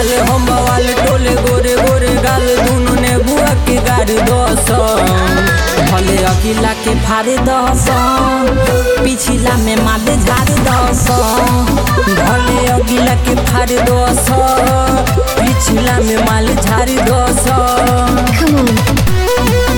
डाले हम बवाल टोले गोरे गोरे गाल दुनु ने बुआ के गाड़ी दस भले अगिला के फाड़े दस पिछिला में माले झाड़ दस भले अगिला के फाड़े दस पिछिला में माल झाड़ी दस Come on.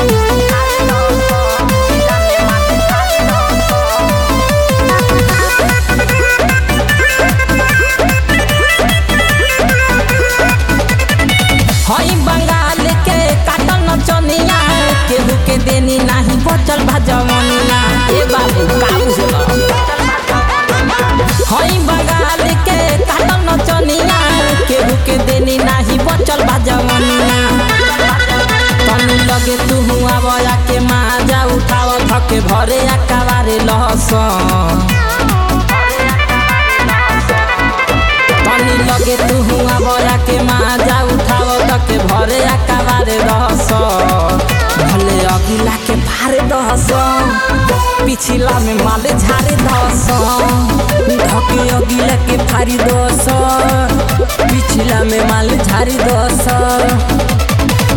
हई बंगाल के काटल नचनिया केहू के देनी नाही बचल भजवनिया ए बाबू काबू से हई बंगाल के काटल नचनिया केहू के देनी नाही बचल भजवनिया तनी लगे तू हुआ बया के माजा उठाव थके भरे अकाबारे लहसन पानी लगे तू हुआ बया के माजा उठाव तके भरे अकाबारे रहस भले अगिला के भारे दहस पिछिला में माले झारे दहस ढके अगिला के फारी दस पिछिला में माले झारी दस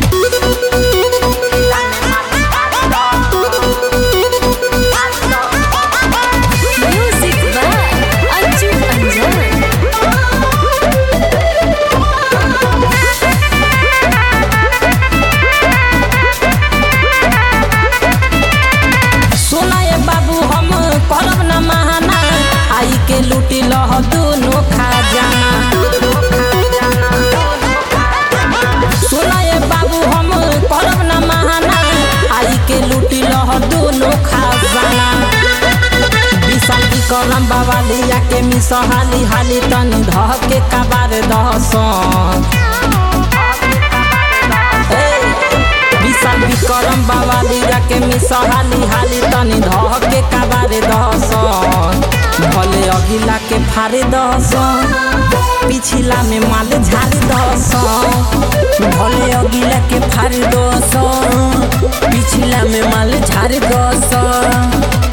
Music by Anju Anjan. सोना ये बाबू हम करब न महाना आई के लूटी लह दोनों खजाना सोना ये बाबू हम करब न महाना आई के लूटी लह दोनों खजाना विशाल की करम बाबा लिया के मिस हाली हाली तनी धह के कबार दहसन विशाल विक्रम बाबा लीला के मिसहाली हाली तनी धह के कबारे दहसन भले अगिला के फारे दहसन पिछिला में माल झाड़ी दहसन भले अगिला के फारे दहसन पिछिला में माल झाड़ी दहसन